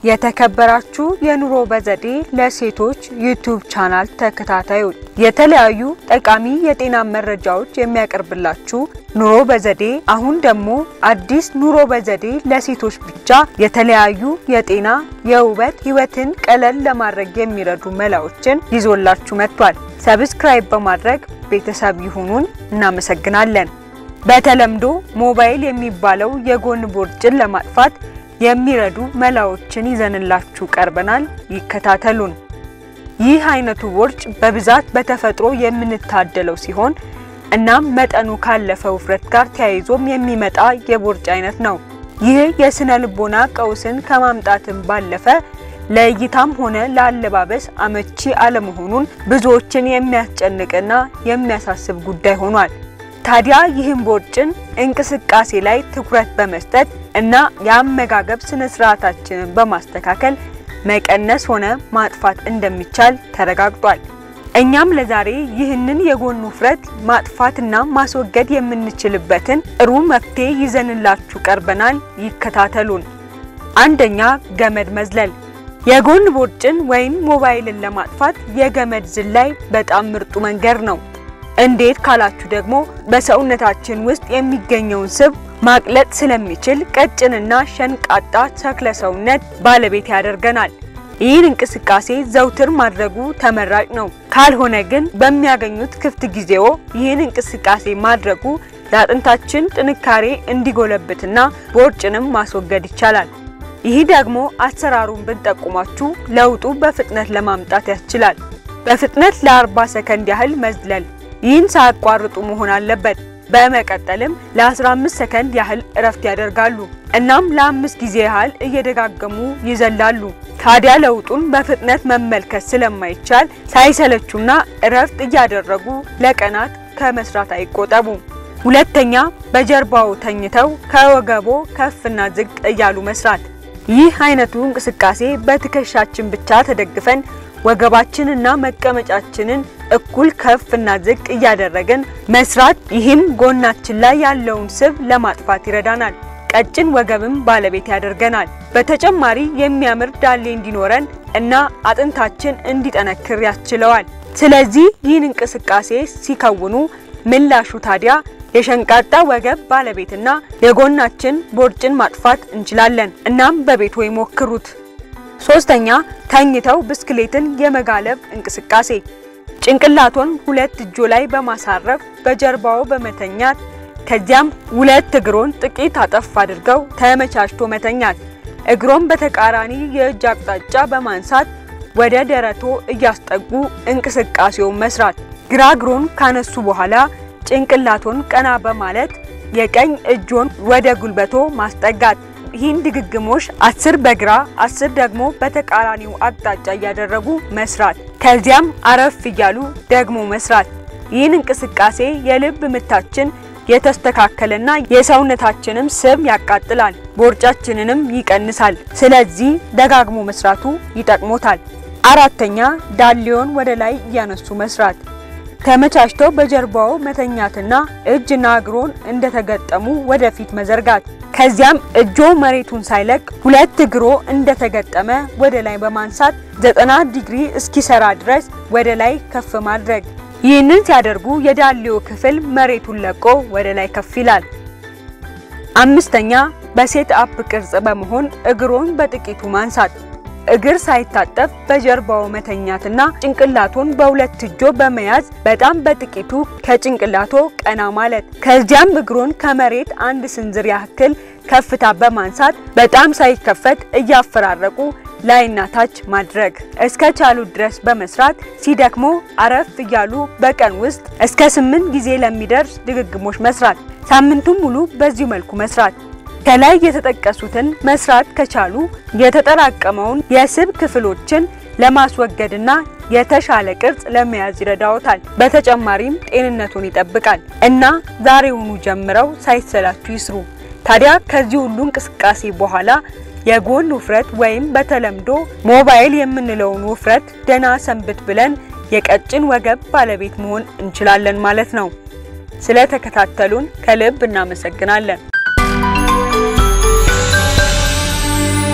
የተከበራችሁ የኑሮ በዘዴ ለሴቶች ዩቲዩብ ቻናል ተከታታዮች የተለያዩ ጠቃሚ የጤና መረጃዎች የሚያቀርብላችሁ ኑሮ በዘዴ አሁን ደግሞ አዲስ ኑሮ በዘዴ ለሴቶች ብቻ የተለያዩ የጤና የውበት ህይወትን ቀለል ለማድረግ የሚረዱ መላዎችን ይዞላችሁ መጥቷል። ሰብስክራይብ በማድረግ ቤተሰብ ይሁኑን። እናመሰግናለን። በተለምዶ ሞባይል የሚባለው የጎን ቦርጭን ለማጥፋት የሚረዱ መላዎችን ይዘንላችሁ ቀርበናል። ይከታተሉን። ይህ አይነቱ ቦርጭ በብዛት በተፈጥሮ የምንታደለው ሲሆን እናም መጠኑ ካለፈ ውፍረት ጋር ተያይዞም የሚመጣ የቦርጭ አይነት ነው። ይህ የስነ ልቦና ቀውስን ከማምጣትም ባለፈ ለእይታም ሆነ ለአለባበስ አመቺ አለመሆኑን ብዙዎችን የሚያስጨንቅና የሚያሳስብ ጉዳይ ሆኗል። ታዲያ ይህን ቦርጭን እንቅስቃሴ ላይ ትኩረት በመስጠት እና የአመጋገብ ስነ ስርዓታችንን በማስተካከል መቀነስ ሆነ ማጥፋት እንደሚቻል ተረጋግጧል። እኛም ለዛሬ ይህንን የጎን ውፍረት ማጥፋትና ማስወገድ የምንችልበትን ጥሩ መፍትሄ ይዘንላችሁ ቀርበናል። ይከታተሉን። አንደኛ፣ ገመድ መዝለል። የጎን ቦርጭን ወይም ሞባይልን ለማጥፋት የገመድ ዝላይ በጣም ምርጡ መንገድ ነው። እንዴት ካላችሁ ደግሞ በሰውነታችን ውስጥ የሚገኘውን ስብ ማቅለጥ ስለሚችል ቀጭንና ሸንቃጣ ተክለ ሰውነት ባለቤት ያደርገናል። ይህን እንቅስቃሴ ዘውትር ማድረጉ ተመራጭ ነው። ካልሆነ ግን በሚያገኙት ክፍት ጊዜዎ ይህን እንቅስቃሴ ማድረጉ ለአጥንታችን ጥንካሬ እንዲጎለብትና ቦርጭንም ማስወገድ ይቻላል። ይህ ደግሞ አሰራሩን ብንጠቁማችሁ ለውጡ በፍጥነት ለማምጣት ያስችላል። በፍጥነት ለ40 ሰከንድ ያህል መዝለል ይህን ሳያቋርጡ መሆን አለበት። በመቀጠልም ለ15 ሰከንድ ያህል እረፍት ያደርጋሉ። እናም ለአምስት ጊዜ ያህል እየደጋገሙ ይዘላሉ። ታዲያ ለውጡን በፍጥነት መመልከት ስለማይቻል ሳይሰለቹና እረፍት እያደረጉ ለቀናት ከመስራት አይቆጠቡ። ሁለተኛ፣ በጀርባው ተኝተው ከወገቦ ከፍና ዝቅ እያሉ መስራት። ይህ አይነቱ እንቅስቃሴ በትከሻችን ብቻ ተደግፈን ወገባችንና መቀመጫችንን እኩል ከፍና ዝቅ እያደረግን መስራት። ይህም ጎናችን ላይ ያለውን ስብ ለማጥፋት ይረዳናል። ቀጭን ወገብም ባለቤት ያደርገናል። በተጨማሪ የሚያምር ዳሌ እንዲኖረን እና አጥንታችን እንዲጠነክር ያስችለዋል። ስለዚህ ይህን እንቅስቃሴ ሲከውኑ ምላሹ ታዲያ የሸንቃጣ ወገብ ባለቤትና የጎናችን ቦርጭን ማጥፋት እንችላለን። እናም በቤት ወይ ሞክሩት። ሶስተኛ ተኝተው ብስክሌትን የመጋለብ እንቅስቃሴ። ጭንቅላቶን ሁለት እጆ ላይ በማሳረፍ በጀርባው በመተኛት ከዚያም ሁለት እግሮን ጥቂት አጠፍ አድርገው ተመቻችቶ መተኛት። እግሮን በተቃራኒ የእጅ አቅጣጫ በማንሳት ወደ ደረቶ እያስጠጉ እንቅስቃሴውን መስራት። ግራ እግሮን ካነሱ በኋላ ጭንቅላቶን ቀና በማለት የቀኝ እጆን ወደ ጉልበቶ ማስጠጋት። ይህን ድግግሞሽ አስር በግራ አስር ደግሞ በተቃራኒው አቅጣጫ እያደረጉ መስራት። ከዚያም አረፍ እያሉ ደግሞ መስራት። ይህን እንቅስቃሴ የልብ ምታችን የተስተካከለና የሰውነታችንም ስብ ያቃጥላል፣ ቦርጫችንንም ይቀንሳል። ስለዚህ ደጋግሞ መስራቱ ይጠቅሞታል። አራተኛ ዳሌውን ወደ ላይ እያነሱ መስራት። ተመቻችተው በጀርባው መተኛትና እጅና እግሮን እንደተገጠሙ ወደፊት መዘርጋት። ከዚያም እጆ መሬቱን ሳይለቅ ሁለት እግሮ እንደተገጠመ ወደ ላይ በማንሳት ዘጠና ዲግሪ እስኪሰራ ድረስ ወደ ላይ ከፍ ማድረግ። ይህንን ሲያደርጉ የዳሌው ክፍል መሬቱን ለቆ ወደ ላይ ከፍ ይላል። አምስተኛ በሴት አፕ ቅርጽ በመሆን እግሮን በጥቂቱ ማንሳት። እግር ሳይታጠፍ በጀርባው መተኛትና ጭንቅላቶን በሁለት እጆ በመያዝ በጣም በጥቂቱ ከጭንቅላቶ ቀና ማለት። ከዚያም እግሮን ከመሬት አንድ ስንዝር ያክል ከፍታ በማንሳት በጣም ሳይከፈት እያፈራረቁ ላይና ታች ማድረግ እስከ ቻሉ ድረስ በመስራት ሲደክሞ አረፍ እያሉ በቀን ውስጥ እስከ ስምንት ጊዜ ለሚደርስ ድግግሞች መስራት። ሳምንቱን ሙሉ በዚሁ መልኩ መስራት። ከላይ የተጠቀሱትን መስራት ከቻሉ የተጠራቀመውን የስብ ክፍሎችን ለማስወገድና የተሻለ ቅርጽ ለመያዝ ይረዳዎታል። በተጨማሪም ጤንነቱን ይጠብቃል እና ዛሬውኑ ጀምረው ሳይሰላችሁ ይስሩ። ታዲያ ከዚህ ሁሉ እንቅስቃሴ በኋላ የጎን ውፍረት ወይም በተለምዶ ሞባይል የምንለውን ውፍረት ደህና ሰንብት ብለን የቀጭን ወገብ ባለቤት መሆን እንችላለን ማለት ነው። ስለተከታተሉን ከልብ እናመሰግናለን።